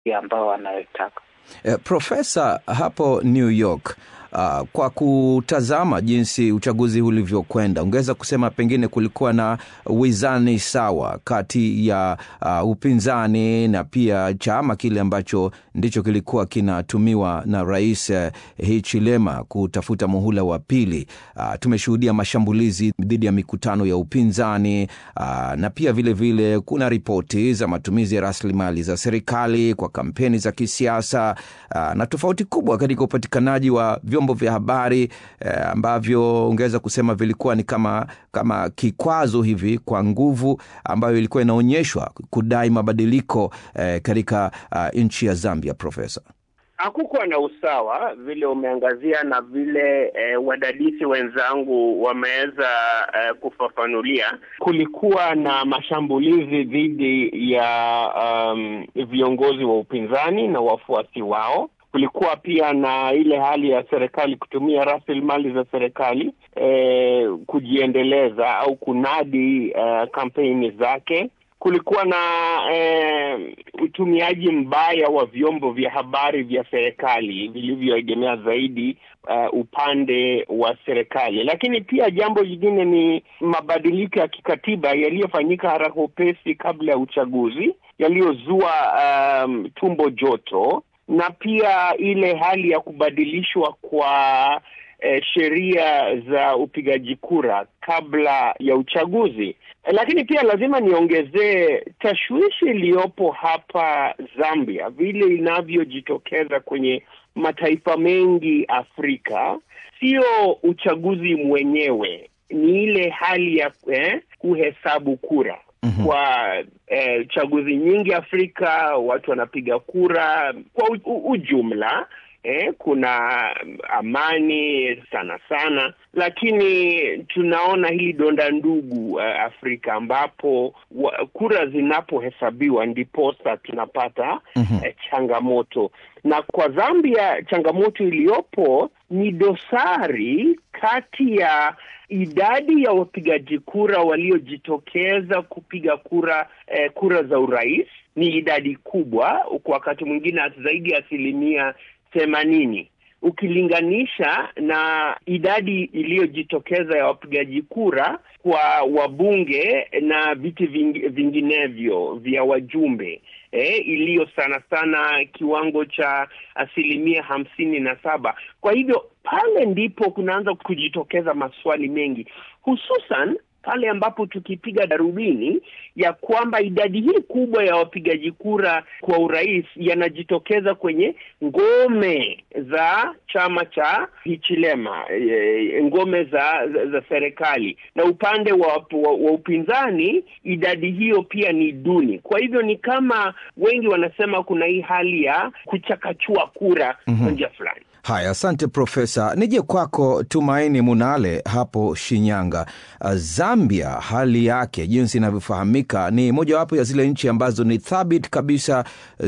ambao wanayotaka. Eh, Profesa, hapo New York uh, kwa kutazama jinsi uchaguzi ulivyokwenda, ungeweza kusema pengine kulikuwa na wizani sawa kati ya uh, upinzani na pia chama kile ambacho ndicho kilikuwa kinatumiwa na Rais uh, Hichilema kutafuta muhula wa pili. Uh, tumeshuhudia mashambulizi dhidi ya mikutano ya upinzani uh, na pia vilevile vile, kuna ripoti za matumizi ya rasilimali za serikali kwa kampeni za kisiasa uh, na tofauti kubwa katika upatikanaji wa vyombo vya habari eh, ambavyo ungeweza kusema vilikuwa ni kama kama kikwazo hivi kwa nguvu ambayo ilikuwa inaonyeshwa kudai mabadiliko eh, katika uh, nchi ya Zambia. Profesa, hakukuwa na usawa vile umeangazia na vile eh, wadadisi wenzangu wameweza eh, kufafanulia. Kulikuwa na mashambulizi dhidi ya um, viongozi wa upinzani na wafuasi wao kulikuwa pia na ile hali ya serikali kutumia rasilimali za serikali eh, kujiendeleza au kunadi eh, kampeni zake. Kulikuwa na eh, utumiaji mbaya wa vyombo vya habari vya serikali vilivyoegemea zaidi uh, upande wa serikali. Lakini pia jambo lingine ni mabadiliko ya kikatiba yaliyofanyika haraka upesi kabla ya uchaguzi yaliyozua um, tumbo joto na pia ile hali ya kubadilishwa kwa eh, sheria za upigaji kura kabla ya uchaguzi. Lakini pia lazima niongezee tashwishi iliyopo hapa Zambia, vile inavyojitokeza kwenye mataifa mengi Afrika, sio uchaguzi mwenyewe, ni ile hali ya eh, kuhesabu kura. Mm-hmm. Kwa eh, chaguzi nyingi Afrika watu wanapiga kura kwa u, u, ujumla eh, kuna amani sana sana, lakini tunaona hili donda ndugu uh, Afrika ambapo wa, kura zinapohesabiwa ndiposa tunapata mm-hmm. eh, changamoto na kwa Zambia changamoto iliyopo ni dosari kati ya idadi ya wapigaji kura waliojitokeza kupiga kura eh, kura za urais ni idadi kubwa, kwa wakati mwingine zaidi ya asilimia themanini ukilinganisha na idadi iliyojitokeza ya wapigaji kura kwa wabunge na viti ving, vinginevyo vya wajumbe eh, iliyo sana sana kiwango cha asilimia hamsini na saba. Kwa hivyo pale ndipo kunaanza kujitokeza maswali mengi, hususan pale ambapo tukipiga darubini ya kwamba idadi hii kubwa ya wapigaji kura kwa urais yanajitokeza kwenye ngome za chama cha Hichilema, e, ngome za, za, za serikali na upande wa, wa, wa upinzani idadi hiyo pia ni duni. Kwa hivyo ni kama wengi wanasema kuna hii hali ya kuchakachua kura kwa mm-hmm. njia fulani. Haya, asante Profesa. Nije kwako Tumaini Munale hapo Shinyanga. Zambia, hali yake jinsi inavyofahamika ni mojawapo ya zile nchi ambazo ni thabiti kabisa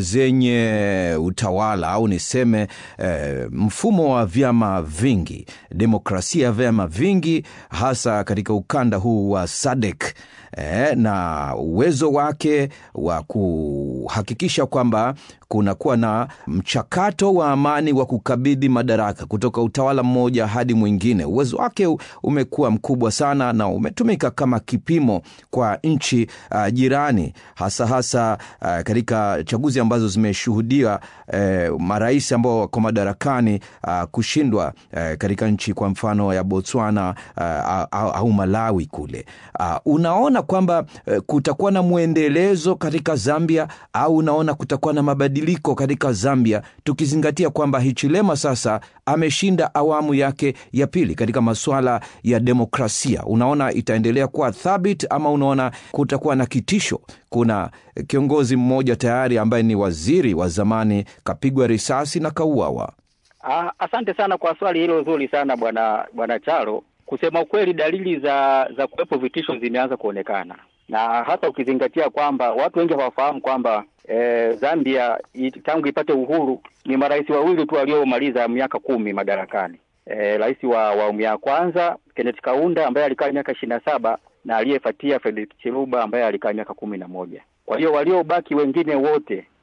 zenye utawala au niseme eh, mfumo wa vyama vingi, demokrasia ya vyama vingi, hasa katika ukanda huu wa SADC eh, na uwezo wake wa kuhakikisha kwamba kunakuwa na mchakato wa amani wa kukabidhi madaraka kutoka utawala mmoja hadi mwingine. Uwezo wake umekuwa mkubwa sana na umetumika kama kipimo kwa nchi uh, jirani, hasa hasa uh, katika chaguzi ambazo zimeshuhudia uh, marais ambao wako madarakani uh, kushindwa uh, katika nchi kwa mfano ya Botswana uh, au, au Malawi kule. Uh, unaona kwamba uh, kutakuwa na mwendelezo katika Zambia au unaona kutakuwa na mabadiliko katika Zambia tukizingatia kwamba Hichilema sasa ameshinda awamu yake ya pili katika masuala ya demokrasia. Unaona itaendelea kuwa thabiti ama unaona kutakuwa na kitisho? Kuna kiongozi mmoja tayari ambaye ni waziri wa zamani kapigwa risasi na kauawa. Ah, asante sana kwa swali hilo zuri sana bwana bwana Charo. Kusema ukweli, dalili za za kuwepo vitisho zimeanza kuonekana na hasa ukizingatia kwamba watu wengi hawafahamu kwamba e, Zambia it, tangu ipate uhuru ni marais wawili tu waliomaliza miaka kumi madarakani. E, rais wa awamu ya kwanza Kenneth Kaunda ambaye alikaa miaka ishirini na saba na aliyefuatia Frederick Chiluba ambaye alikaa miaka kumi na moja. Kwa hiyo waliobaki wengine wote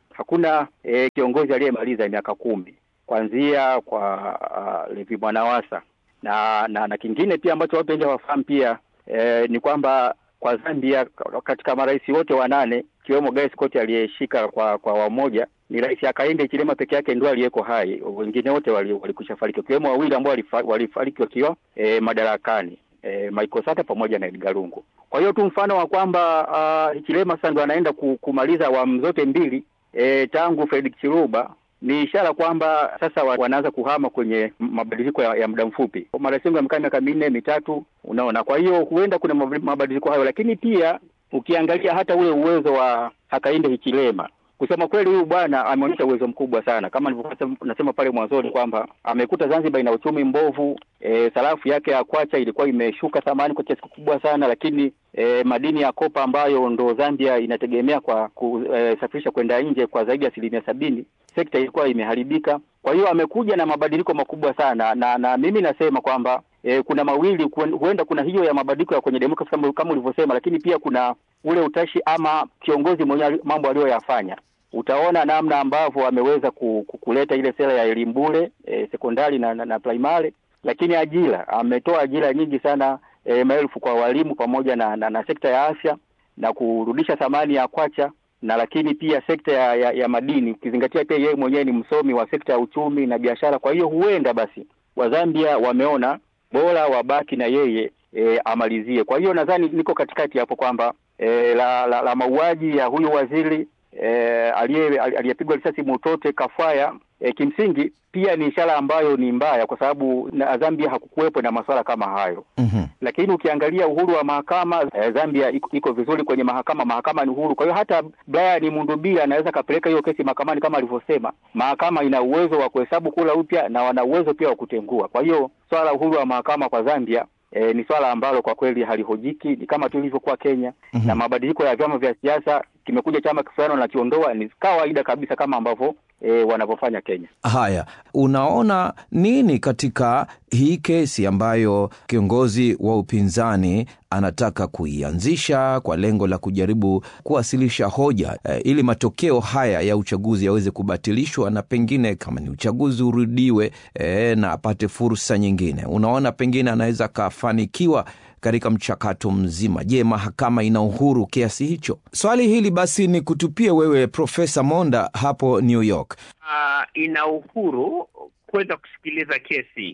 hakuna e, kiongozi aliyemaliza miaka kumi kuanzia kwa uh, Levi Mwanawasa na, na na kingine pia ambacho watu wengi hawafahamu pia e, ni kwamba kwa Zambia katika marais wote wanane ikiwemo Guy Scott aliyeshika kwa kwa wamoja ni Rais Hakainde Hichilema peke yake ndio aliyeko hai, wengine wote walikwisha fariki, ikiwemo wawili ambao walifariki wakiwa e, madarakani e, Michael Sata pamoja na Edgar Lungu. Kwa hiyo tu mfano wa kwamba uh, Hichilema sasa ndo anaenda kumaliza awamu zote mbili e, tangu Frederick Chiluba ni ishara kwamba sasa wanaanza kuhama kwenye mabadiliko ya, ya muda mfupi. Marais wengi wamekaa miaka minne mitatu, unaona. Kwa hiyo huenda kuna mabadiliko hayo, lakini pia ukiangalia hata ule uwezo wa Hakainde Hichilema kusema kweli, huyu bwana ameonyesha uwezo mkubwa sana, kama nilivyokuwa nasema pale mwanzoni kwamba amekuta Zanzibar ina uchumi mbovu. E, sarafu yake ya kwacha ilikuwa imeshuka thamani kwa kiasi kikubwa sana, lakini e, madini ya kopa ambayo ndo Zambia inategemea kwa kusafirisha e, kwenda nje kwa zaidi ya asilimia sabini, sekta ilikuwa imeharibika. Kwa hiyo amekuja na mabadiliko makubwa sana, na na mimi nasema kwamba e, kuna mawili, huenda kuna hiyo ya mabadiliko ya kwenye demokrasi kama, kama ulivyosema, lakini pia kuna ule utashi ama kiongozi mwenye mambo aliyoyafanya utaona namna ambavyo ameweza kuleta ile sera ya elimu bure e, sekondari na, na, na primary, lakini ajira ametoa ajira nyingi sana e, maelfu kwa walimu pamoja na, na, na sekta ya afya na kurudisha thamani ya kwacha na lakini pia sekta ya, ya, ya madini ukizingatia pia yeye mwenyewe ni msomi wa sekta ya uchumi na biashara. Kwa hiyo huenda basi Wazambia wameona bora wabaki na yeye e, amalizie. Kwa hiyo nadhani niko katikati hapo kwamba e, la, la, la mauaji ya huyu waziri E, aliyepigwa risasi Mutote Kafwaya e, kimsingi pia ni ishara ambayo ni mbaya, kwa sababu na Zambia hakukuwepo na masuala kama hayo mm -hmm. Lakini ukiangalia uhuru wa mahakama e, Zambia iko, iko vizuri kwenye mahakama, mahakama ni uhuru. Kwa hiyo hata Brian Mundubira anaweza kapeleka hiyo kesi mahakamani kama alivyosema, mahakama ina uwezo wa kuhesabu kura upya na wana uwezo pia wa kutengua. Kwa hiyo swala la uhuru wa mahakama kwa Zambia E, ni swala ambalo kwa kweli halihojiki, ni kama tu ilivyokuwa Kenya mm -hmm. na mabadiliko ya vyama vya siasa, kimekuja chama fulani wanakiondoa, ni kawaida kabisa kama ambavyo e, wanavyofanya Kenya. Haya, unaona nini katika hii kesi ambayo kiongozi wa upinzani anataka kuianzisha kwa lengo la kujaribu kuwasilisha hoja e, ili matokeo haya ya uchaguzi yaweze kubatilishwa na pengine kama ni uchaguzi urudiwe e, na apate fursa nyingine. Unaona pengine anaweza akafanikiwa katika mchakato mzima. Je, mahakama ina uhuru kiasi hicho? Swali hili basi ni kutupie wewe Profesa Monda hapo New York. Uh, ina uhuru kuweza kusikiliza kesi.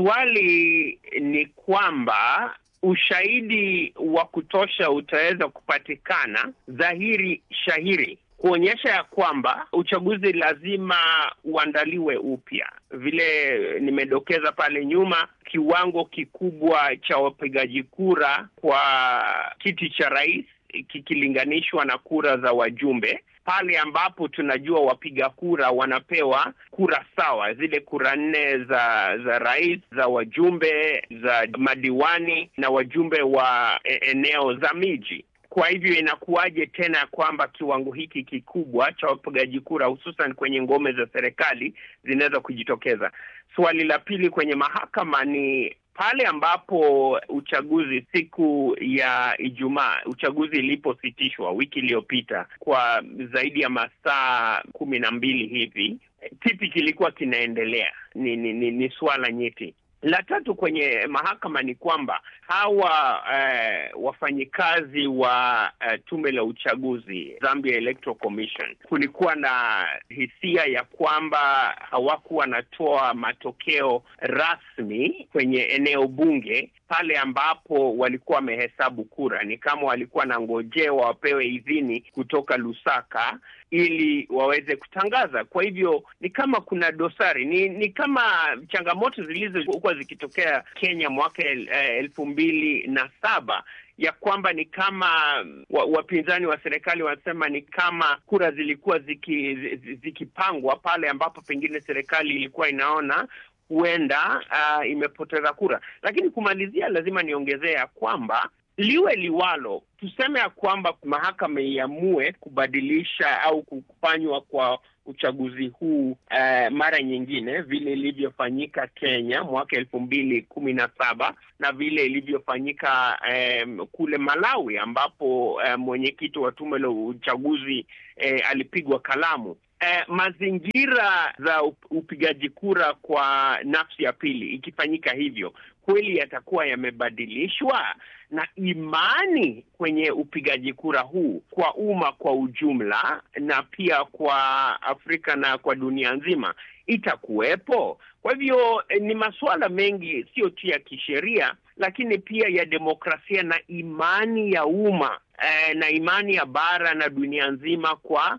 Swali ni kwamba ushahidi wa kutosha utaweza kupatikana dhahiri shahiri kuonyesha ya kwamba uchaguzi lazima uandaliwe upya. Vile nimedokeza pale nyuma, kiwango kikubwa cha wapigaji kura kwa kiti cha rais kikilinganishwa na kura za wajumbe, pale ambapo tunajua wapiga kura wanapewa kura sawa, zile kura nne za za rais, za wajumbe, za madiwani na wajumbe wa eneo za miji. Kwa hivyo inakuwaje tena kwamba kiwango hiki kikubwa cha wapigaji kura hususan kwenye ngome za serikali zinaweza kujitokeza? Swali la pili kwenye mahakama ni pale ambapo uchaguzi siku ya Ijumaa, uchaguzi ilipositishwa wiki iliyopita kwa zaidi ya masaa kumi na mbili hivi, kipi kilikuwa kinaendelea? Ni, ni, ni, ni suala nyeti. La tatu kwenye mahakama ni kwamba hawa eh, wafanyikazi wa eh, tume la uchaguzi Zambia Electoral Commission, kulikuwa na hisia ya kwamba hawakuwa wanatoa matokeo rasmi kwenye eneo bunge pale ambapo walikuwa wamehesabu kura. Ni kama walikuwa na ngojewa wapewe idhini kutoka Lusaka ili waweze kutangaza. Kwa hivyo ni kama kuna dosari, ni ni kama changamoto zilizokuwa zikitokea Kenya mwaka el, elfu mbili na saba ya kwamba ni kama wapinzani wa, wa serikali wanasema ni kama kura zilikuwa ziki, zikipangwa pale ambapo pengine serikali ilikuwa inaona huenda uh, imepoteza kura. Lakini kumalizia, lazima niongezea kwamba liwe liwalo, tuseme ya kwamba mahakama iamue kubadilisha au kufanywa kwa uchaguzi huu eh, mara nyingine vile ilivyofanyika Kenya mwaka elfu mbili kumi na saba na vile ilivyofanyika eh, kule Malawi ambapo eh, mwenyekiti wa tume la uchaguzi eh, alipigwa kalamu. Eh, mazingira za upigaji kura kwa nafsi ya pili ikifanyika hivyo kweli yatakuwa yamebadilishwa na imani kwenye upigaji kura huu kwa umma kwa ujumla na pia kwa Afrika na kwa dunia nzima itakuwepo. Kwa hivyo eh, ni masuala mengi, sio tu ya kisheria, lakini pia ya demokrasia na imani ya umma eh, na imani ya bara na dunia nzima kwa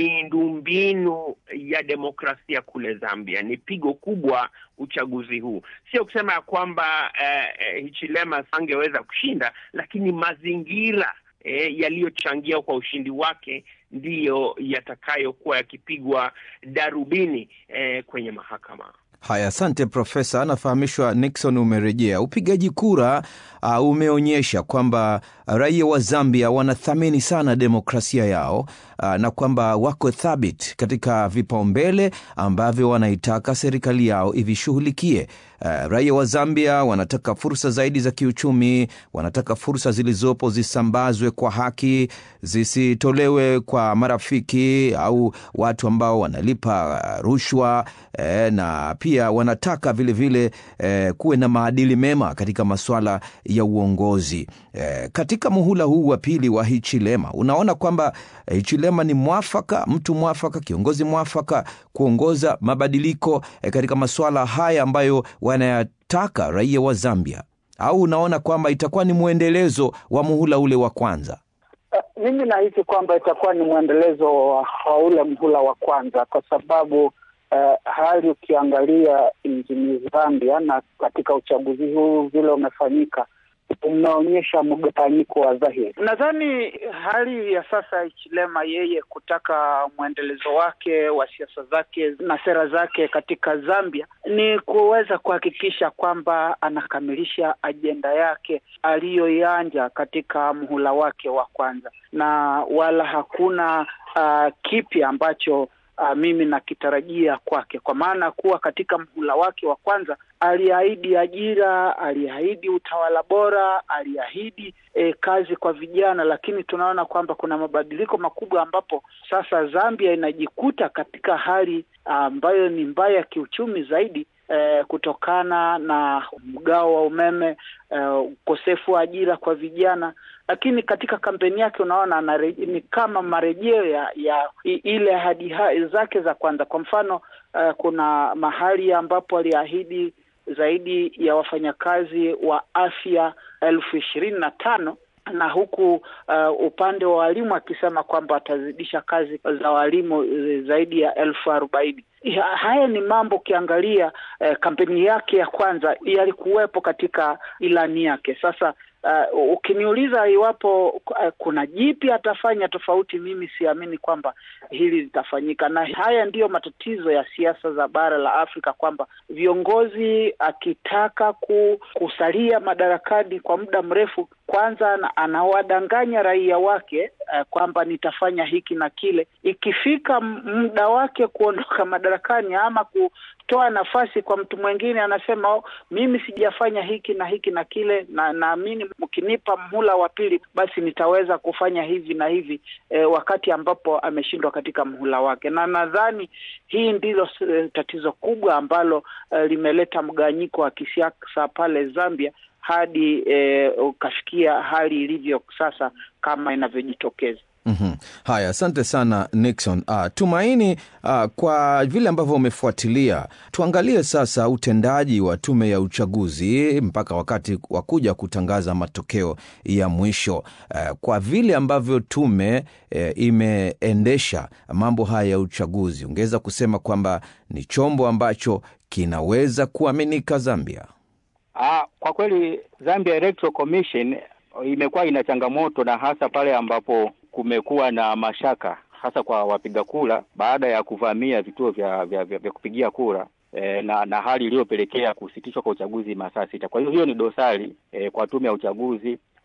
miundombinu ya demokrasia kule Zambia. Ni pigo kubwa uchaguzi huu, sio kusema ya kwamba eh, eh, Hichilema angeweza kushinda, lakini mazingira eh, yaliyochangia kwa ushindi wake ndiyo yatakayokuwa yakipigwa darubini eh, kwenye mahakama. Haya, asante Profesa. Anafahamishwa Nixon umerejea. Upigaji kura uh, umeonyesha kwamba raia wa Zambia wanathamini sana demokrasia yao uh, na kwamba wako thabiti katika vipaumbele ambavyo wanaitaka serikali yao ivishughulikie. Uh, raia wa Zambia wanataka fursa zaidi za kiuchumi, wanataka fursa zilizopo zisambazwe kwa haki, zisitolewe kwa marafiki au watu ambao wanalipa uh, rushwa eh, na pia wanataka vilevile vile, eh, kuwe na maadili mema katika masuala ya uongozi eh, katika muhula huu wa pili wa Hichilema, unaona kwamba eh, Hichilema ni mwafaka, mtu mwafaka, kiongozi mwafaka kuongoza mabadiliko eh, katika masuala haya ambayo wanayataka raia wa Zambia, au unaona kwamba itakuwa ni mwendelezo wa muhula ule wa kwanza? Uh, mimi nahisi kwamba itakuwa ni mwendelezo wa, wa ule mhula wa kwanza kwa sababu uh, hali ukiangalia nchini Zambia na katika uchaguzi huu vile umefanyika umeonyesha mgawanyiko wa dhahiri. Nadhani hali ya sasa ya Hichilema yeye kutaka mwendelezo wake wa siasa zake na sera zake katika Zambia ni kuweza kuhakikisha kwamba anakamilisha ajenda yake aliyoianja katika mhula wake wa kwanza, na wala hakuna uh, kipya ambacho Uh, mimi nakitarajia kwake, kwa maana kuwa katika mhula wake wa kwanza aliahidi ajira, aliahidi utawala bora, aliahidi eh, kazi kwa vijana, lakini tunaona kwamba kuna mabadiliko makubwa ambapo sasa Zambia inajikuta katika hali ambayo ni mbaya kiuchumi zaidi eh, kutokana na mgao wa umeme, ukosefu eh, wa ajira kwa vijana lakini katika kampeni yake unaona anareje, ni kama marejeo ya, ya ile ahadi zake za kwanza. Kwa mfano uh, kuna mahali ambapo aliahidi zaidi ya wafanyakazi wa afya elfu ishirini na tano na huku uh, upande wa walimu akisema kwamba atazidisha kazi za walimu zaidi ya elfu arobaini. Haya ni mambo ukiangalia uh, kampeni yake ya kwanza yalikuwepo katika ilani yake. Sasa uh, ukiniuliza iwapo uh, kuna jipi atafanya tofauti, mimi siamini kwamba hili litafanyika, na haya ndiyo matatizo ya siasa za bara la Afrika, kwamba viongozi akitaka ku, kusalia madarakani kwa muda mrefu, kwanza anawadanganya raia wake uh, kwamba nitafanya hiki na kile, ikifika muda wake kuondoka madarakani ama kutoa nafasi kwa mtu mwingine, anasema oh, mimi sijafanya hiki na hiki na kile, na naamini mkinipa mhula wa pili basi nitaweza kufanya hivi na hivi e, wakati ambapo ameshindwa katika mhula wake, na nadhani hii ndilo tatizo kubwa ambalo e, limeleta mgawanyiko wa kisiasa pale Zambia hadi e, ukafikia hali ilivyo sasa kama inavyojitokeza. Mm-hmm. Haya, asante sana Nixon. Uh, Tumaini, uh, kwa vile ambavyo umefuatilia, tuangalie sasa utendaji wa tume ya uchaguzi mpaka wakati wa kuja kutangaza matokeo ya mwisho. Uh, kwa vile ambavyo tume uh, imeendesha mambo haya ya uchaguzi, ungeweza kusema kwamba ni chombo ambacho kinaweza kuaminika Zambia? Ah, kwa kweli Zambia Electoral Commission imekuwa ina changamoto na hasa pale ambapo kumekuwa na mashaka hasa kwa wapiga kura baada ya kuvamia vituo vya, vya, vya, vya kupigia kura e, na, na hali iliyopelekea kusitishwa kwa uchaguzi masaa sita. Kwa hiyo hiyo ni dosari e, kwa tume ya uchaguzi kwa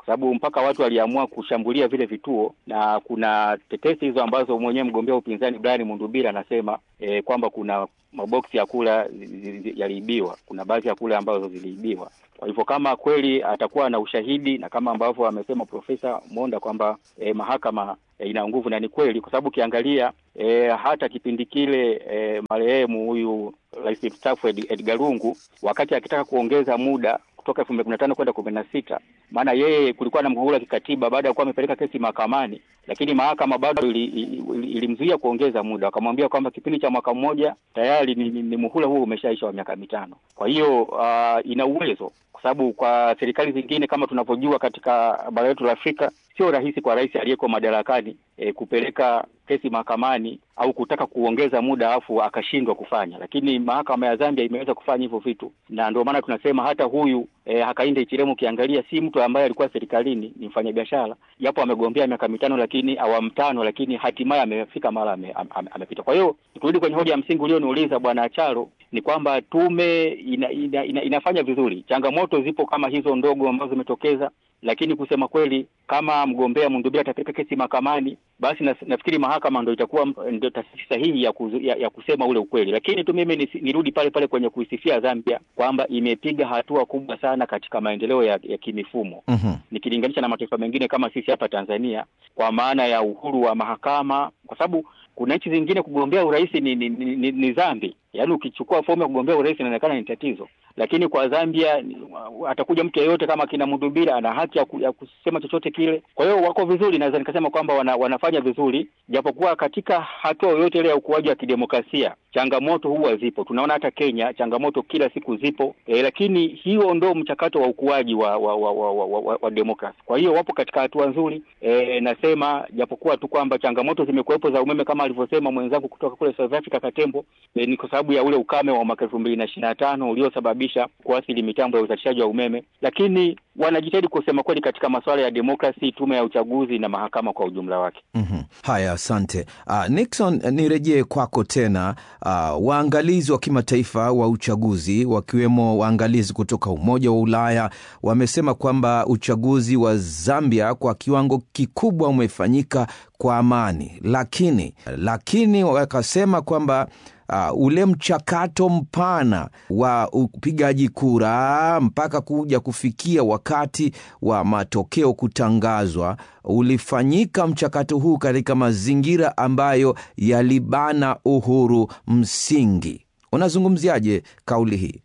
sababu mpaka watu waliamua kushambulia vile vituo, na kuna tetesi hizo ambazo mwenyewe mgombea wa upinzani Brian Mundubira anasema e, kwamba kuna maboksi ya kula yaliibiwa, kuna baadhi ya kula ambazo ziliibiwa. Kwa hivyo kama kweli atakuwa na ushahidi na kama ambavyo amesema Profesa Monda kwamba e, mahakama e, ina nguvu, na ni kweli, kwa sababu ukiangalia e, hata kipindi kile e, marehemu huyu rais mstaafu Edgar Lungu wakati akitaka kuongeza muda kutoka elfu mbili kumi na tano kwenda kumi na sita maana yeye kulikuwa na mgogoro wa kikatiba baada ya kuwa amepeleka kesi mahakamani, lakini mahakama bado ilimzuia ili, ili kuongeza muda, wakamwambia kwamba kipindi cha mwaka mmoja tayari ni, ni, ni muhula huo umeshaisha wa miaka mitano. Kwa hiyo uh, ina uwezo kwa sababu kwa serikali zingine kama tunavyojua katika bara letu la Afrika sio rahisi kwa rais aliyeko madarakani e, kupeleka kesi mahakamani au kutaka kuongeza muda afu akashindwa kufanya, lakini mahakama ya Zambia imeweza kufanya hivyo vitu, na ndio maana tunasema hata huyu e, Hakainde Hichilema ukiangalia si mtu ambaye alikuwa serikalini, ni mfanyabiashara, japo amegombea miaka mitano, lakini awamu tano, lakini hatimaye amefika mara ame, ame, amepita. Kwa hiyo turudi kwenye hoja ya msingi ulioniuliza Bwana Acharo, ni kwamba tume ina, ina, ina, inafanya vizuri. Changamoto zipo kama hizo ndogo ambazo zimetokeza, lakini kusema kweli, kama mgombea Mundubira atapeleka kesi mahakamani, basi na, nafikiri mahakama ndo itakuwa ndio taasisi sahihi ya, kuzu, ya, ya kusema ule ukweli. Lakini tu mimi nirudi pale pale kwenye kuisifia Zambia kwamba imepiga hatua kubwa sana katika maendeleo ya, ya kimifumo mm -hmm. nikilinganisha na mataifa mengine kama sisi hapa Tanzania, kwa maana ya uhuru wa mahakama, kwa sababu kuna nchi zingine kugombea urais ni, ni, ni, ni, ni dhambi. Yaani ukichukua fomu ya kugombea urais inaonekana ni tatizo, lakini kwa Zambia atakuja mtu yeyote kama kina Mundubira ana haki ya, ku, ya kusema chochote kile. Kwa hiyo wako vizuri, naweza nikasema kwamba wana, wanafanya vizuri, japokuwa katika hatua yoyote ile ya ukuaji wa kidemokrasia changamoto huwa zipo. Tunaona hata Kenya changamoto kila siku zipo e, lakini hiyo ndo mchakato wa ukuaji wa wa, wa, wa, wa, wa, wa demokrasi. Kwa hiyo wapo katika hatua nzuri e, nasema japokuwa tu kwamba changamoto zimekuwepo za umeme kama alivyosema mwenzangu kutoka kule South Africa Katembo, e, ni kwa sababu ya ule ukame wa mwaka elfu mbili na ishirini na tano uliosababisha kuathiri mitambo ya uzalishaji wa umeme, lakini wanajitahidi kusema kweli katika masuala ya demokrasi, tume ya uchaguzi na mahakama kwa ujumla wake. mm -hmm. Haya, asante uh, Nixon, nirejee kwako tena. Uh, waangalizi wa kimataifa wa uchaguzi wakiwemo waangalizi kutoka Umoja wa Ulaya wamesema kwamba uchaguzi wa Zambia kwa kiwango kikubwa umefanyika kwa amani, lakini lakini wakasema kwamba Uh, ule mchakato mpana wa upigaji kura mpaka kuja kufikia wakati wa matokeo kutangazwa ulifanyika mchakato huu katika mazingira ambayo yalibana uhuru msingi. Unazungumziaje kauli hii?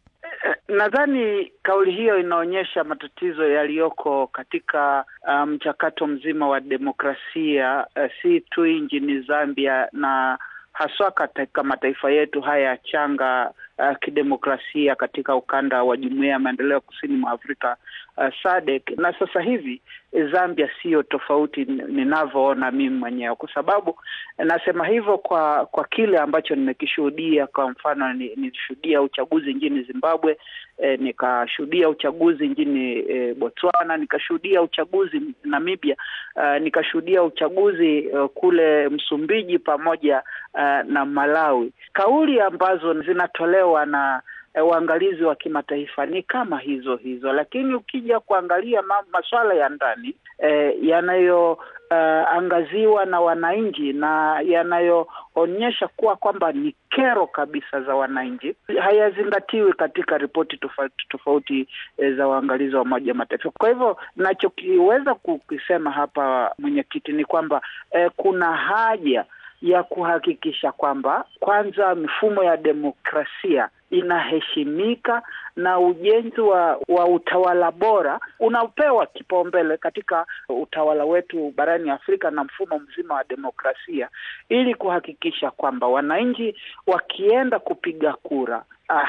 Nadhani kauli hiyo inaonyesha matatizo yaliyoko katika mchakato um, mzima wa demokrasia uh, si tu nchini Zambia na haswa katika mataifa yetu haya changa uh, kidemokrasia katika ukanda wa Jumuiya ya Maendeleo Kusini mwa Afrika uh, SADC. Na sasa hivi Zambia siyo tofauti ninavyoona mimi mwenyewe, kwa sababu nasema hivyo kwa kwa kile ambacho nimekishuhudia. Kwa mfano, nilishuhudia uchaguzi nchini Zimbabwe, eh, nikashuhudia uchaguzi nchini eh, Botswana, nikashuhudia uchaguzi Namibia, uh, nikashuhudia uchaguzi uh, kule Msumbiji pamoja uh, na Malawi. Kauli ambazo zinatolewa na waangalizi wa kimataifa ni kama hizo hizo, lakini ukija kuangalia ma, masuala ya ndani eh, yanayoangaziwa uh, na wananchi na yanayoonyesha kuwa kwamba ni kero kabisa za wananchi hayazingatiwi katika ripoti tofauti tofauti eh, za waangalizi wa Umoja Mataifa. Kwa hivyo nachokiweza kukisema hapa mwenyekiti ni kwamba eh, kuna haja ya kuhakikisha kwamba kwanza mifumo ya demokrasia inaheshimika na ujenzi wa, wa utawala bora unapewa kipaumbele katika utawala wetu barani Afrika na mfumo mzima wa demokrasia, ili kuhakikisha kwamba wananchi wakienda kupiga kura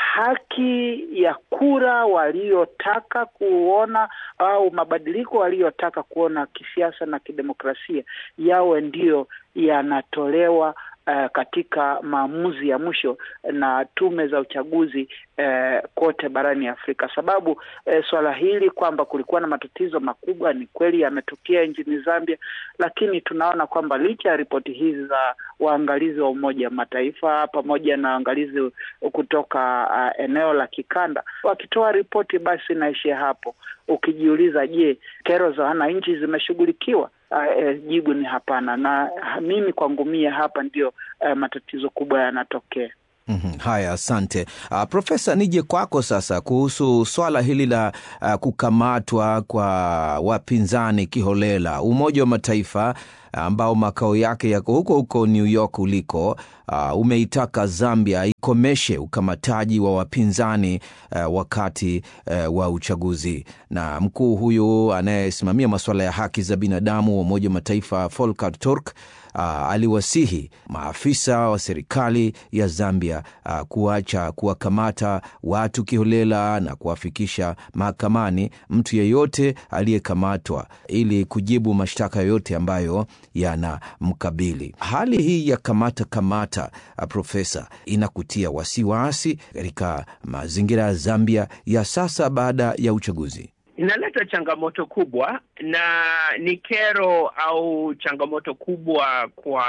haki ya kura waliotaka kuona au mabadiliko waliyotaka kuona kisiasa na kidemokrasia yawe ndiyo yanatolewa uh, katika maamuzi ya mwisho na tume za uchaguzi uh, kote barani Afrika, sababu uh, swala hili kwamba kulikuwa na matatizo makubwa ni kweli yametokea nchini Zambia, lakini tunaona kwamba licha ya ripoti hizi za waangalizi wa Umoja wa Mataifa pamoja na waangalizi kutoka uh, eneo la kikanda wakitoa ripoti, basi inaishia hapo. Ukijiuliza, je, kero za wananchi zimeshughulikiwa? Uh, eh, jibu ni hapana, na mimi kwangu mie hapa ndio uh, matatizo kubwa yanatokea. Mm-hmm. Haya, asante uh, Profesa, nije kwako sasa kuhusu swala hili la uh, kukamatwa kwa wapinzani kiholela. Umoja wa Mataifa ambao makao yake yako huko huko New York uliko, uh, umeitaka Zambia ikomeshe ukamataji wa wapinzani uh, wakati uh, wa uchaguzi. Na mkuu huyu anayesimamia masuala ya haki za binadamu wa Umoja wa Mataifa Volker Turk Uh, aliwasihi maafisa wa serikali ya Zambia uh, kuacha kuwakamata watu kiholela na kuwafikisha mahakamani mtu yeyote aliyekamatwa ili kujibu mashtaka yoyote ambayo yanamkabili. Hali hii ya kamata kamata, uh, Profesa, inakutia wasiwasi katika mazingira ya Zambia ya sasa baada ya uchaguzi? Inaleta changamoto kubwa na ni kero au changamoto kubwa kwa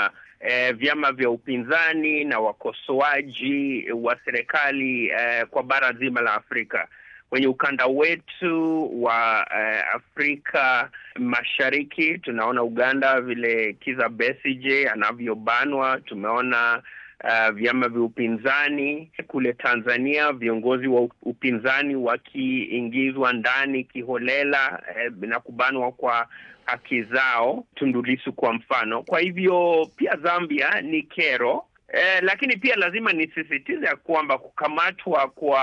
eh, vyama vya upinzani na wakosoaji wa serikali eh, kwa bara zima la Afrika. Kwenye ukanda wetu wa eh, Afrika Mashariki tunaona Uganda vile Kizza Besigye anavyobanwa, tumeona Uh, vyama vya upinzani kule Tanzania, viongozi wa upinzani wakiingizwa ndani kiholela eh, na kubanwa kwa haki zao, Tundu Lissu kwa mfano. Kwa hivyo pia Zambia ni kero eh, lakini pia lazima nisisitize ya kwamba kukamatwa kwa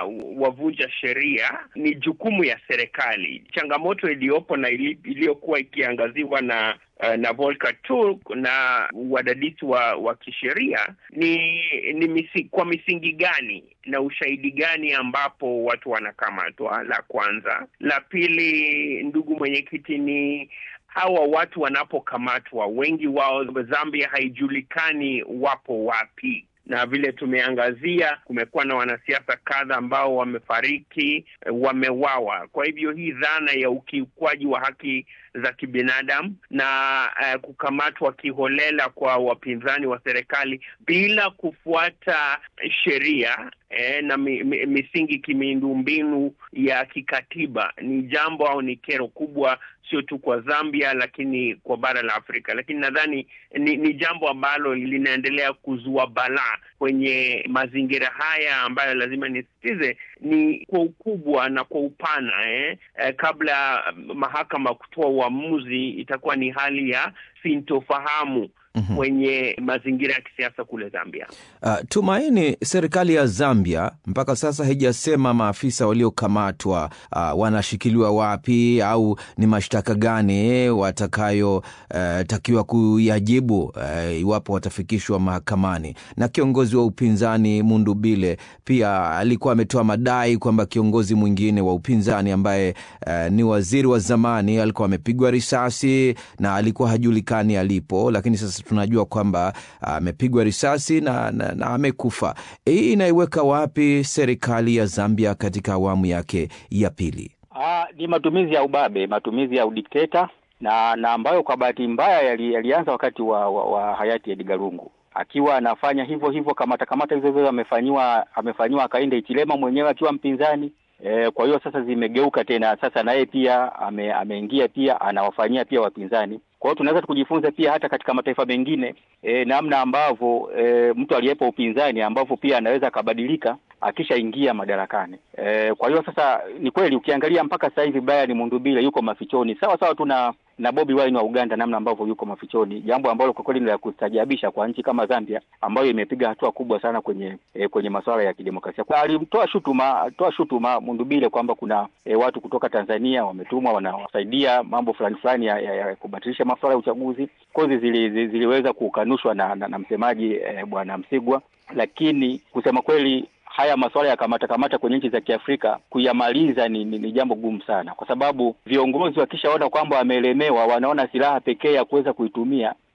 wavunja sheria ni jukumu ya serikali. Changamoto iliyopo na iliyokuwa ikiangaziwa na uh, na Volker Turk na wadadisi wa, wa kisheria ni, ni misi, kwa misingi gani na ushahidi gani ambapo watu wanakamatwa, la kwanza. La pili, ndugu mwenyekiti, ni hawa watu wanapokamatwa, wengi wao Zambia haijulikani wapo wapi na vile tumeangazia, kumekuwa na wanasiasa kadha ambao wamefariki, wamewawa. Kwa hivyo hii dhana ya ukiukwaji wa haki za kibinadamu na uh, kukamatwa kiholela kwa wapinzani wa serikali bila kufuata sheria eh, na mi, mi, misingi kimiundombinu ya kikatiba ni jambo au ni kero kubwa sio tu kwa Zambia lakini kwa bara la Afrika. Lakini nadhani ni, ni jambo ambalo linaendelea kuzua balaa kwenye mazingira haya ambayo lazima nisisitize ni kwa ukubwa na kwa upana eh. Eh, kabla mahakama kutoa uamuzi itakuwa ni hali ya sintofahamu Mm-hmm. kwenye mazingira ya kisiasa kule Zambia. Uh, Tumaini, serikali ya Zambia mpaka sasa haijasema maafisa waliokamatwa uh, wanashikiliwa wapi au ni mashtaka gani watakayotakiwa uh, kuyajibu uh, iwapo watafikishwa mahakamani. Na kiongozi wa upinzani Mundubile pia alikuwa ametoa madai kwamba kiongozi mwingine wa upinzani ambaye uh, ni waziri wa zamani alikuwa amepigwa risasi na alikuwa hajulikani alipo, lakini sasa tunajua kwamba amepigwa uh, risasi na, na, na amekufa. Hii inaiweka wapi serikali ya Zambia katika awamu yake ya pili? Aa, ni matumizi ya ubabe, matumizi ya udikteta na na ambayo kwa bahati mbaya yali, yalianza wakati wa, wa, wa hayati Edgar Lungu akiwa anafanya hivyo hivyo kamata kamata hizo hizo amefanyiwa amefanyiwa Hakainde Hichilema mwenyewe akiwa mpinzani. E, kwa hiyo sasa zimegeuka tena, sasa naye pia ame, ameingia pia anawafanyia pia wapinzani. Kwa hiyo tunaweza tukujifunza pia hata katika mataifa mengine e, namna ambavyo e, mtu aliyepo upinzani ambavyo pia anaweza akabadilika akishaingia madarakani. E, kwa hiyo sasa ni kweli ukiangalia mpaka sasa hivi Brian Mundubile yuko mafichoni sawa sawa tu na na Bobi Wine wa Uganda, namna ambavyo yuko mafichoni, jambo ambalo kwa kweli ni la kustajabisha kwa nchi kama Zambia ambayo imepiga hatua kubwa sana kwenye e, kwenye masuala ya kidemokrasia. Alimtoa shutuma toa shutuma Mundubile kwamba kuna e, watu kutoka Tanzania wametumwa wanawasaidia mambo fulani fulani ya, ya, ya kubatilisha masuala ya uchaguzi. Kozi zili, zili, ziliweza kukanushwa na, na, na msemaji e, Bwana Msigwa, lakini kusema kweli haya masuala ya kamata kamata kwenye nchi za Kiafrika kuyamaliza ni, ni, ni jambo gumu sana, kwa sababu viongozi wakishaona kwamba wamelemewa, wanaona silaha pekee ya kuweza kuitumia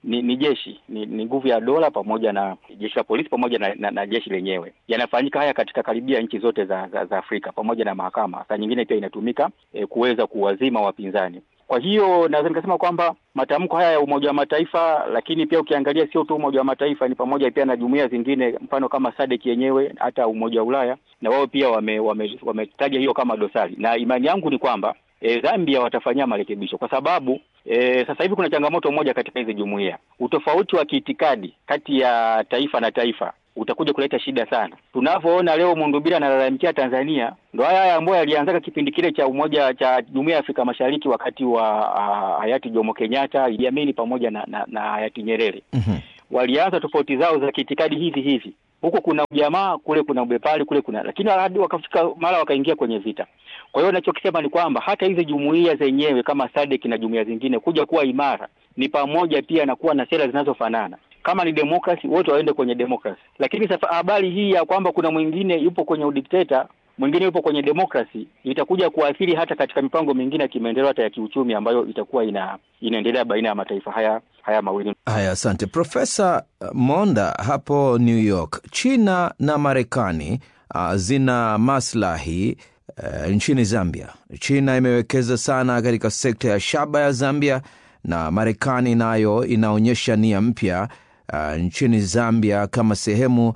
ni, ni jeshi ni, ni nguvu ya dola pamoja na jeshi la polisi pamoja na, na, na jeshi lenyewe. Yanafanyika haya katika karibia nchi zote za, za, za Afrika pamoja na mahakama. Saa nyingine pia inatumika eh, kuweza kuwazima wapinzani. Kwa hiyo naweza nikasema kwamba matamko haya ya Umoja wa Mataifa, lakini pia ukiangalia sio tu Umoja wa Mataifa, ni pamoja pia na jumuiya zingine, mfano kama SADC yenyewe, hata Umoja wa Ulaya, na wao pia wametaja wame, wame hiyo kama dosari, na imani yangu ni kwamba E, Zambia watafanyia marekebisho kwa sababu e, sasa hivi kuna changamoto moja katika hizi jumuiya. Utofauti wa kiitikadi kati ya taifa na taifa utakuja kuleta shida sana. Tunavyoona leo Mundubira analalamikia Tanzania, ndo haya haya ambayo yalianzaka kipindi kile cha umoja cha jumuiya ya Afrika Mashariki wakati wa uh, hayati Jomo Kenyatta, Idi Amin pamoja na, na, na hayati Nyerere. Mhm. Walianza tofauti zao za kiitikadi hivi hivi, huko kuna ujamaa, kule kuna ubepari, kule kuna lakini hadi wakafika mara wakaingia kwenye vita. Kwa hiyo nachokisema ni kwamba hata hizi jumuiya zenyewe kama SADC na jumuiya zingine kuja kuwa imara ni pamoja pia na kuwa na sera zinazofanana. Kama ni demokrasi, wote waende kwenye demokrasi. Lakini sasa habari hii ya kwamba kuna mwingine yupo kwenye udikteta, mwingine yupo kwenye demokrasi, itakuja kuathiri hata katika mipango mingine ya kimaendeleo, hata ya kiuchumi ambayo itakuwa ina inaendelea baina ya mataifa haya haya mawili. Haya, asante Profesa Monda hapo New York. China na Marekani uh, zina maslahi uh, nchini Zambia. China imewekeza sana katika sekta ya shaba ya Zambia na Marekani nayo inaonyesha nia mpya uh, nchini Zambia kama sehemu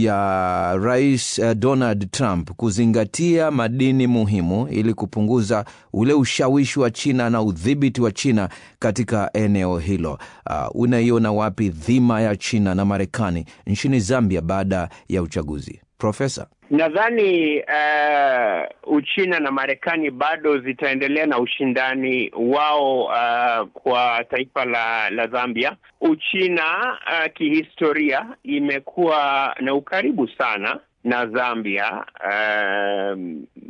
ya Rais uh, Donald Trump kuzingatia madini muhimu ili kupunguza ule ushawishi wa China na udhibiti wa China katika eneo hilo. Uh, unaiona wapi dhima ya China na Marekani nchini Zambia baada ya uchaguzi, Profesa? Nadhani uh, Uchina na Marekani bado zitaendelea na ushindani wao uh, kwa taifa la, la Zambia. Uchina uh, kihistoria imekuwa na ukaribu sana na Zambia uh,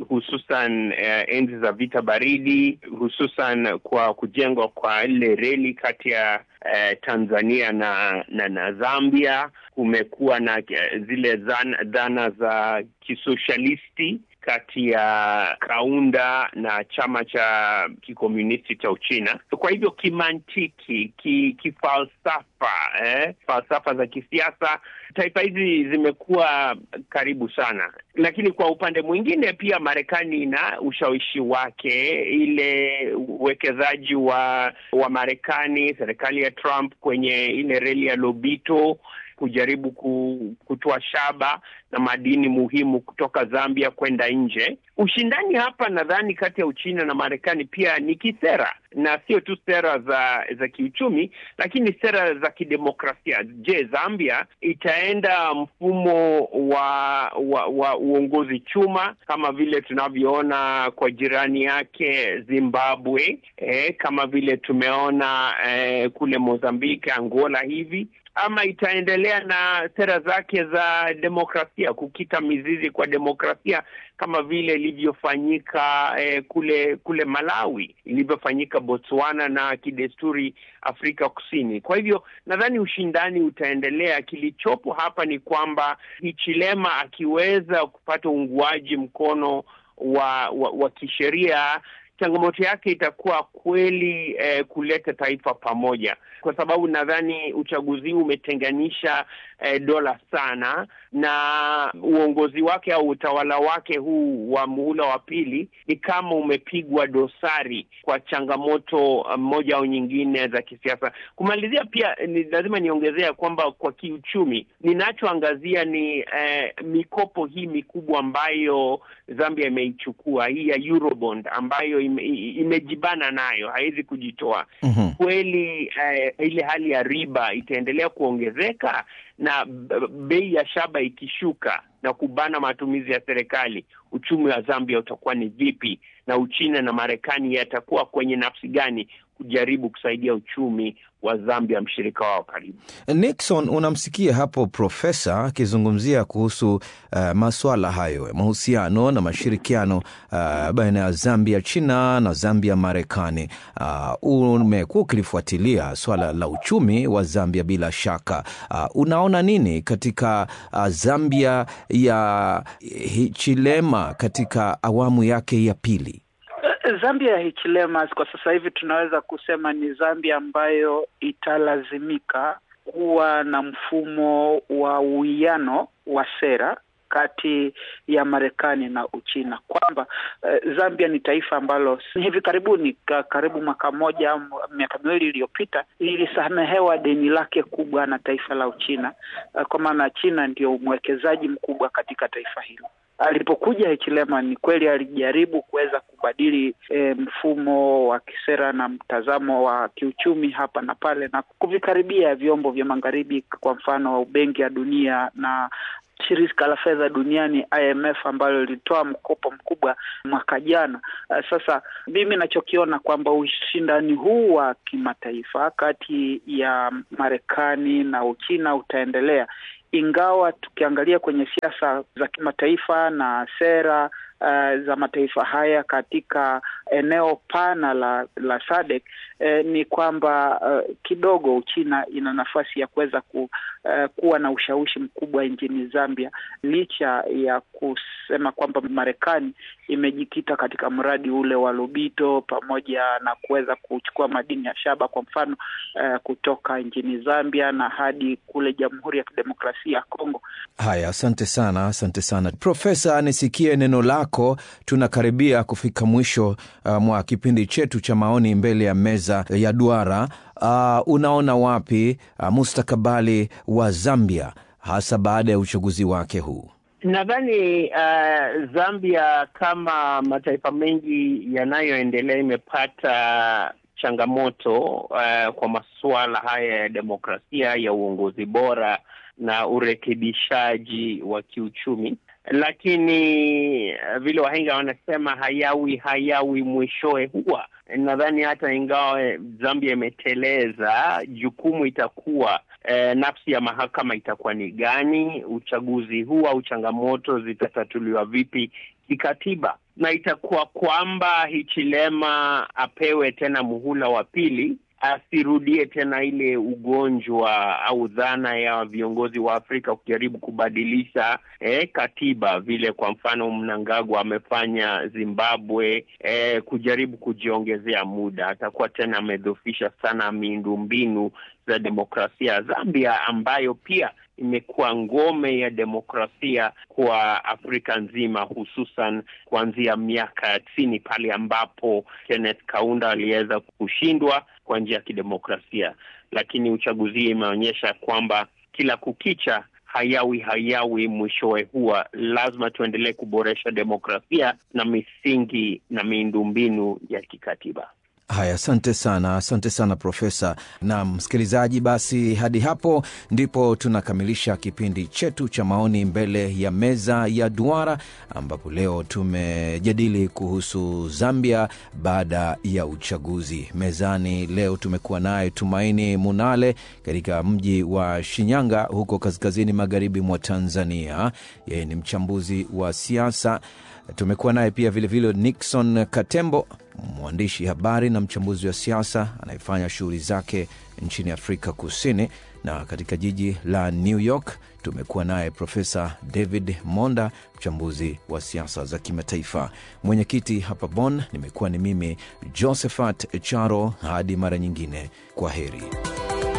hususan uh, enzi za vita baridi, hususan kwa kujengwa kwa ile reli kati ya uh, Tanzania na, na na Zambia. Kumekuwa na uh, zile dhana, dhana za kisoshalisti kati ya Kaunda na chama cha kikomunisti cha Uchina. Kwa hivyo kimantiki, ki, kifalsafa, eh, falsafa za kisiasa, taifa hizi zimekuwa karibu sana, lakini kwa upande mwingine pia Marekani ina ushawishi wake, ile uwekezaji wa wa Marekani, serikali ya Trump kwenye ile reli ya Lobito kujaribu kutoa shaba na madini muhimu kutoka Zambia kwenda nje. Ushindani hapa nadhani kati ya Uchina na Marekani pia ni kisera, na sio tu sera za za kiuchumi, lakini sera za kidemokrasia. Je, Zambia itaenda mfumo wa wa, wa uongozi chuma kama vile tunavyoona kwa jirani yake Zimbabwe, eh, kama vile tumeona eh, kule Mozambiki, Angola hivi ama itaendelea na sera zake za demokrasia, kukita mizizi kwa demokrasia kama vile ilivyofanyika eh, kule kule Malawi, ilivyofanyika Botswana na kidesturi Afrika Kusini. Kwa hivyo nadhani ushindani utaendelea. Kilichopo hapa ni kwamba Hichilema akiweza kupata uunguaji mkono wa, wa, wa kisheria changamoto yake itakuwa kweli eh, kuleta taifa pamoja, kwa sababu nadhani uchaguzi huu umetenganisha eh, dola sana, na uongozi wake au utawala wake huu wa muhula wa pili ni kama umepigwa dosari kwa changamoto moja au nyingine za kisiasa. Kumalizia pia ni lazima niongezea kwamba kwa kiuchumi, ninachoangazia ni eh, mikopo hii mikubwa ambayo Zambia imeichukua hii ya Eurobond ambayo ime, imejibana nayo haiwezi kujitoa. Mhm. Kweli eh, ile hali ya riba itaendelea kuongezeka na b- bei ya shaba ikishuka na kubana matumizi ya serikali, uchumi wa Zambia utakuwa ni vipi? Na Uchina na Marekani yatakuwa kwenye nafsi gani kujaribu kusaidia uchumi wa Zambia, mshirika wao karibu? Nixon, unamsikia hapo profesa akizungumzia kuhusu uh, maswala hayo ya mahusiano na mashirikiano uh, baina ya Zambia China na Zambia Marekani. Uh, umekuwa ukilifuatilia swala la uchumi wa Zambia bila shaka. Uh, unaona nini katika uh, Zambia ya Hichilema katika awamu yake ya pili? Zambia ya Hichilema kwa sasa hivi tunaweza kusema ni Zambia ambayo italazimika kuwa na mfumo wa uwiano wa sera kati ya Marekani na Uchina, kwamba uh, Zambia ni taifa ambalo hivi karibuni ka, karibu mwaka mmoja au miaka miwili iliyopita lilisamehewa deni lake kubwa na taifa la Uchina, uh, kwa maana China ndio mwekezaji mkubwa katika taifa hilo. Alipokuja Hichilema ni kweli alijaribu kuweza kubadili e, mfumo wa kisera na mtazamo wa kiuchumi hapa na pale na kuvikaribia vyombo vya magharibi, kwa mfano Benki ya Dunia na shirika la fedha duniani IMF ambalo lilitoa mkopo mkubwa mwaka jana. Uh, sasa mimi nachokiona kwamba ushindani huu wa kimataifa kati ya Marekani na Uchina utaendelea ingawa tukiangalia kwenye siasa za kimataifa na sera uh, za mataifa haya katika eneo pana la la SADC eh, ni kwamba uh, kidogo Uchina ina nafasi ya kuweza ku, uh, kuwa na ushawishi mkubwa nchini Zambia licha ya kusema kwamba Marekani imejikita katika mradi ule wa Lobito pamoja na kuweza kuchukua madini ya shaba kwa mfano uh, kutoka nchini Zambia na hadi kule Jamhuri ya Kidemokrasia ya Kongo. Haya, asante sana, asante sana Profesa. Nisikie neno lako. Tunakaribia kufika mwisho uh, mwa kipindi chetu cha maoni mbele ya meza ya duara. Uh, unaona wapi uh, mustakabali wa Zambia hasa baada ya uchaguzi wake huu? Nadhani uh, Zambia kama mataifa mengi yanayoendelea imepata changamoto uh, kwa masuala haya ya demokrasia, ya uongozi bora na urekebishaji wa kiuchumi, lakini uh, vile wahenga wanasema hayawi hayawi mwishowe huwa. Nadhani hata ingawa Zambia imeteleza, jukumu itakuwa eh, nafsi ya mahakama itakuwa ni gani? Uchaguzi huu au changamoto zitatatuliwa vipi kikatiba? Na itakuwa kwamba Hichilema apewe tena muhula wa pili asirudie tena ile ugonjwa au dhana ya viongozi wa Afrika kujaribu kubadilisha eh, katiba vile kwa mfano Mnangagwa amefanya Zimbabwe, eh, kujaribu kujiongezea muda. Atakuwa tena amedhofisha sana miundombinu za demokrasia ya Zambia ambayo pia imekuwa ngome ya demokrasia kwa Afrika nzima, hususan kuanzia miaka ya tisini pale ambapo Kenneth Kaunda aliweza kushindwa kwa njia ya kidemokrasia, lakini uchaguzi imeonyesha kwamba kila kukicha hayawi hayawi mwishowe huwa lazima tuendelee kuboresha demokrasia na misingi na miundombinu ya kikatiba. Haya, asante sana, asante sana Profesa. Na msikilizaji, basi hadi hapo ndipo tunakamilisha kipindi chetu cha maoni mbele ya meza ya duara, ambapo leo tumejadili kuhusu Zambia baada ya uchaguzi. Mezani leo tumekuwa naye Tumaini Munale katika mji wa Shinyanga huko kaskazini magharibi mwa Tanzania. Yeye ni mchambuzi wa siasa. Tumekuwa naye pia vilevile vile Nixon Katembo mwandishi habari na mchambuzi wa siasa anayefanya shughuli zake nchini Afrika Kusini, na katika jiji la New York tumekuwa naye Profesa David Monda, mchambuzi wa siasa za kimataifa. Mwenyekiti hapa Bonn nimekuwa ni mimi Josephat Charo. Hadi mara nyingine, kwa heri.